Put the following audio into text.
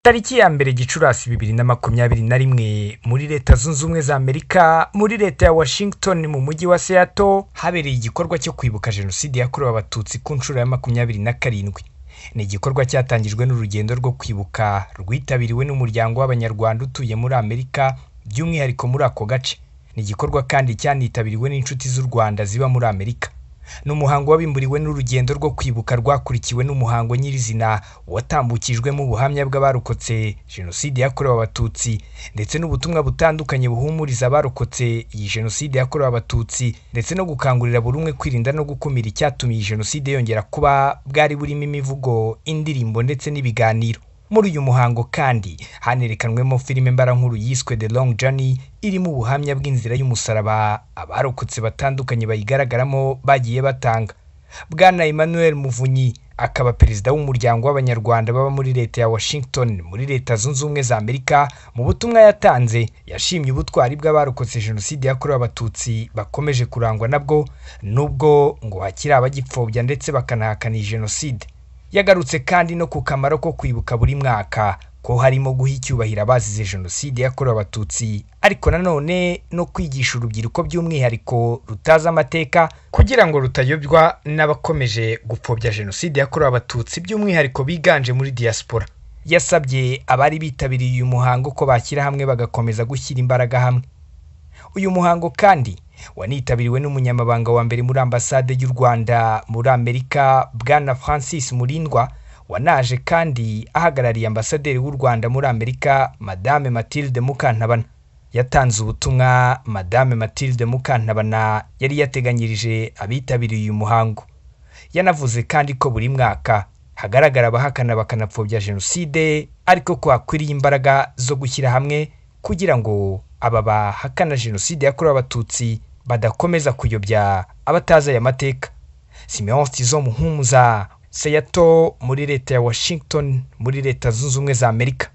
Tariki ya mbere Gicurasi bibiri na makumyabiri na rimwe muri Leta Zunze Ubumwe za Amerika muri Leta ya Washington mu mujyi wa Seattle habereye igikorwa cyo kwibuka Jenoside yakorewe Abatutsi ku nshuro ya makumyabiri na karindwi. Ni igikorwa cyatangijwe n'urugendo rwo kwibuka rwitabiriwe n'umuryango w'Abanyarwanda utuye muri Amerika by'umwihariko muri ako gace. Ni igikorwa kandi cyanitabiriwe n'inshuti z'u Rwanda ziba muri Amerika. Ni umuhango wabimburiwe n'urugendo rwo kwibuka rwakurikiwe n'umuhango nyirizina watambukijwemo ubuhamya bw'abarokotse Jenoside yakorewe Abatutsi ndetse n'ubutumwa butandukanye buhumuriza abarokotse iyi Jenoside yakorewe Abatutsi ndetse no gukangurira buri umwe kwirinda no gukumira icyatuma iyi Jenoside yongera kuba, bwari burimo imivugo, indirimbo ndetse n'ibiganiro. Muri uyu muhango kandi hanerekanwemo filime mbarankuru yiswe The Long Journey irimo ubuhamya bw'inzira y'umusaraba abarokotse batandukanye bayigaragaramo bagiye batanga. Bwana Emmanuel Muvunyi akaba perezida w'umuryango w'Abanyarwanda baba muri Leta ya Washington muri Leta Zunze Ubumwe za Amerika, mu butumwa yatanze yashimye ubutwari bw'abarokotse Jenoside yakorewe Abatutsi bakomeje kurangwa nabwo nubwo ngo hakiri abagipfobya ndetse bakanahakana iyi Jenoside. Yagarutse kandi no ku kamaro ko kwibuka buri mwaka ko harimo guha icyubahiro abazize Jenoside yakorewe Abatutsi ariko nanone no kwigisha urubyiruko by'umwihariko rutazi amateka kugira ngo rutayobywa n'abakomeje gupfobya Jenoside yakorewe Abatutsi by'umwihariko biganje muri Diaspora. Yasabye abari bitabiriye uyu muhango ko bashyira hamwe bagakomeza gushyira imbaraga hamwe. Uyu muhango kandi wanitabiriwe n'umunyamabanga wa mbere muri Ambasade y'u Rwanda muri Amerika Bwana Francis Murindwa wanaje kandi ahagarariye Ambasaderi w'u Rwanda muri Amerika Madame Mathilde Mukantabana. Yatanze ubutumwa Madame Mathilde Mukantabana yari yateganyirije abitabiriye uyu muhango. Yanavuze kandi ko buri mwaka hagaragara abahakana bakanapfobya Jenoside ariko ko hakwiriye imbaraga zo gushyira hamwe kugira ngo aba bahakana Jenoside yakorewe Abatutsi badakomeza kuyobya abatazi aya mateka. Simeon Tizo Muhumuza, Seattle muri Leta ya Washington muri Leta Zunze Ubumwe za Amerika.